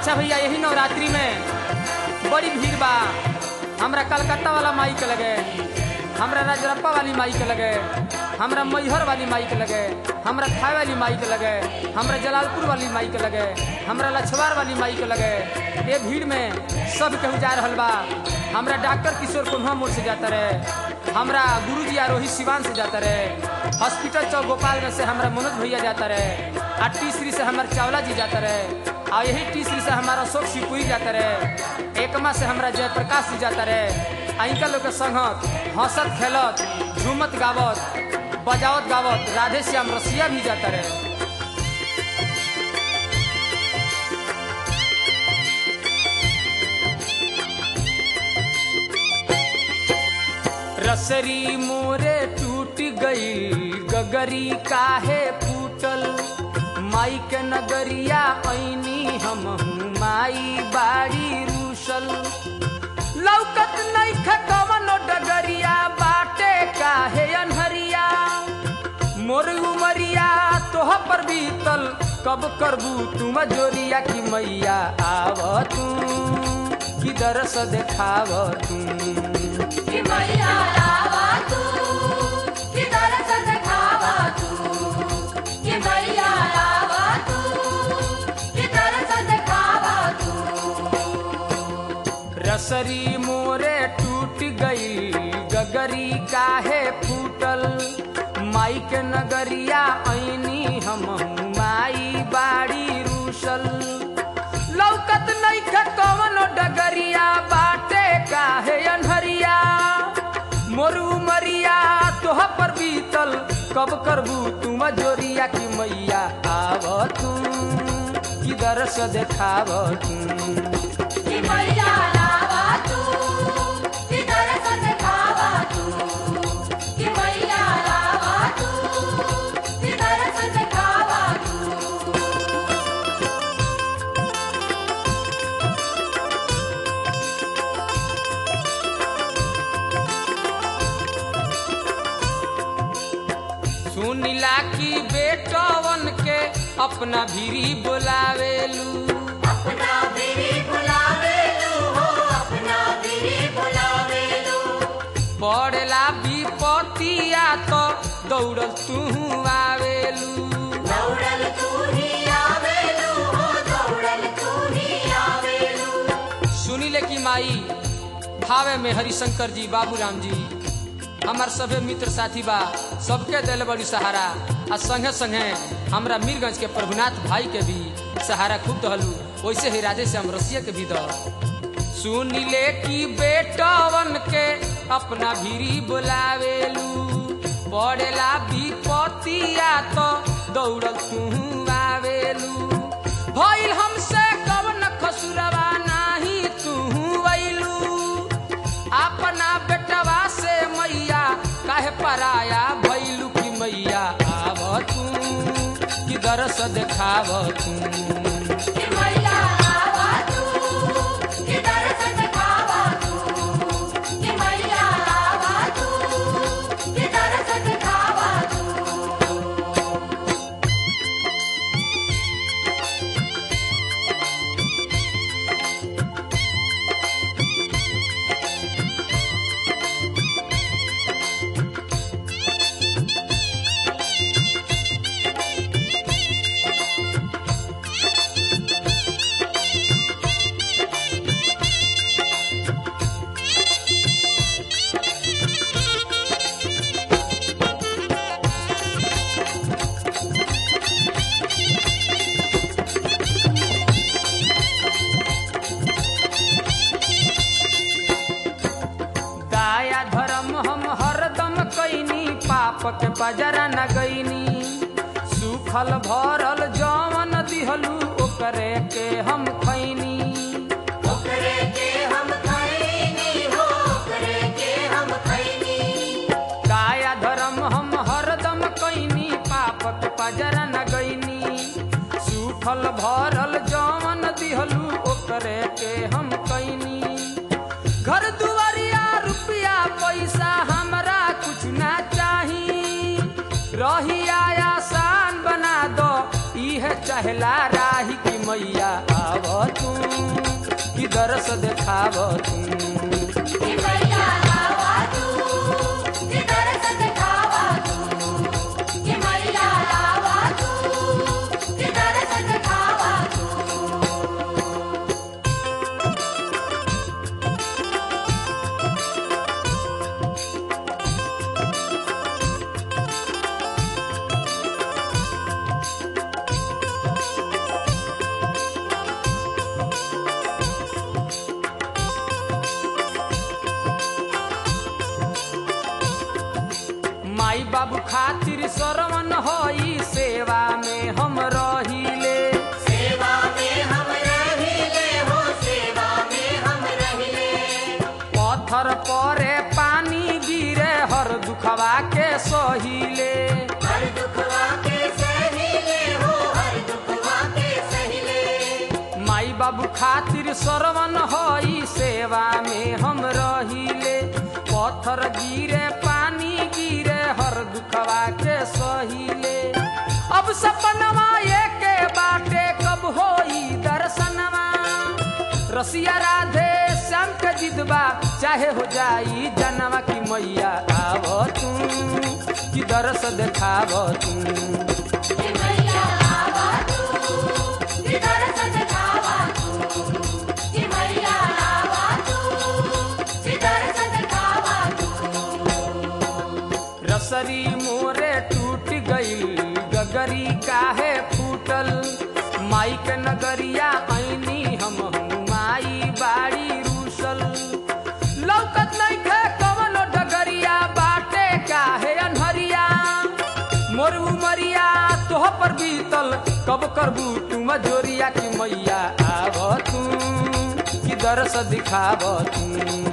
अच्छा भैया यही नवरात्रि में बड़ी भीड़ बा हमरा कलकत्ता वाला माई के लगे हमरा राजरप्पा वाली माई के लगे हमरा मैहर वाली माई के लगे हमरा थाई वाली माई के लगे हमरा जलालपुर वाली माई के लगे हमरा लछवार वाली माई के लगे ये भीड़ में सब केहू जा रहल बा हमरा डॉक्टर किशोर कुन्हा मोड़ से जाता रहे हमरा गुरुजी आरोही सिवान से जाता रहे हॉस्पिटल चौक गोपाल में से हमरा मनोज भैया जाता रहे आ टीसरी से हमारे चावला जी जाता रहे आ यही टीसरी से हमारा अशोक शिवपुरी जाता रहे एकमा से हमरा जयप्रकाश जी जाता रहे आ इनका लोग के संगत हंसत खेलत झूमत गावत बजावत गावत राधे श्याम रसिया भी जाता रहे रसरी मोरे टूट गई गगरी काहे फूटल माई के नगरिया ऐनी हम माई बाड़ी रूसल लौकत नहीं कवनो डगरिया बाटे काहे अनहरिया मोर उमरिया तोह पर बीतल कब करबू तुम जोरिया की मैया आव तू की दरस देखाव तू कि मैया लावा तू कि दरस दिखावा तू कि मैया लावा तू कि दरस दिखावा तू रसरी मोरे टूट गई गगरी काहे फूटल माई के नगरिया ऐनी हम माई बाड़ी रूसल लौकत नहीं कवनो डगरिया बाटे काहे अनहरिया मोर उमरिया तोह पर बीतल कब करबू तुम जोरिया की मैया आव तू की दरस देखाव तू कि मैया लावा तू कि दरस दिखावा तू कि मैया लावा तू कि दरस दिखावा तू सुनिला की बेटवन के अपना भीरी बोलावेलू अपना बिरी बुलावे लू हो अपना बिरी बुलावे लू पड़ेला विपतिया तो दौड़ल तू आवेलू दौड़ल तू ही आवे लू हो दौड़ल तू ही आवे लू सुनिले की माई भावे में हरिशंकर जी बाबूराम जी हमार सभे मित्र साथी बा सबके दिल बड़ी सहारा आ संगे संगे हमरा मीरगंज के प्रभुनाथ भाई के भी सहारा खूब दहलू वैसे ही राधे श्याम रसिया के भी दह सुनिले की बेटवन के अपना भीरी बुलावेलू पड़ेला विपतिया तो दौड़ल तू आवेलू भइल हमसे कवन खसुरवा नाही तू अइलू अपना बेटवा से मैया काहे पराया भइलू की मैया आव तू की दरस देखाव तू कि मैया लावा तू कि दरस दिखावा तू कि मैया लावा तू कि दरस दिखावा तू दाया धर्म हम हरदम कैनी पाप के बजरा न गईनी सुखल भरल जवन दिहलू ओकरे के हम खैनी ओकरे के हम खैनी हो ओकरे के हम खैनी काया धर्म हम हरदम कैनी पाप के बजरा न गईनी सुखल भरल जवन दिहलू ओकरे के हम कैनी घर दुआरिया रुपया पैसा हमरा कुछ ना चाही रही आसान बना दो इहे चाहे कहेला राही की मैया आव तू कि दरस देखाव तू कि मैया आवा तू कि दरस दिखावा तू कि मैया आवा तू कि दरस दिखावा तू माई बाबू खातिर सरवन होई सेवा में हम रहिले सेवा में हम रहिले हो सेवा में हम रहिले पत्थर परे पानी गिरे हर दुखवा के सहिले हर दुखवा के सहिले हो हर दुखवा के सहिले माई बाबू खातिर सरवन होई सेवा में हम रहिले पत्थर गिरे पानी गिरे हर दुखवा के सहिले अब सपनवा के बाटे कब होई दर्शनवा रसिया राधे श्याम के जिदबा चाहे हो जाई जनवा की मैया आव तू कि दरस देखाव तू कि मैया आवा तू कि दरस दिखावा तू कि मैया आवा तू कि दरस दिखावा तू रसरी मोरे टूट गईल गगरी काहे फूटल माई के नगरिया ऐनी हम हूँ माई बाड़ी रूसल लौकत नहीं खे कवनो डगरिया बाटे काहे अनहरिया मोर उमरिया तोह पर बीतल कब करबू तू मजोरिया की मैया आव तू कि दरस दिखाव तू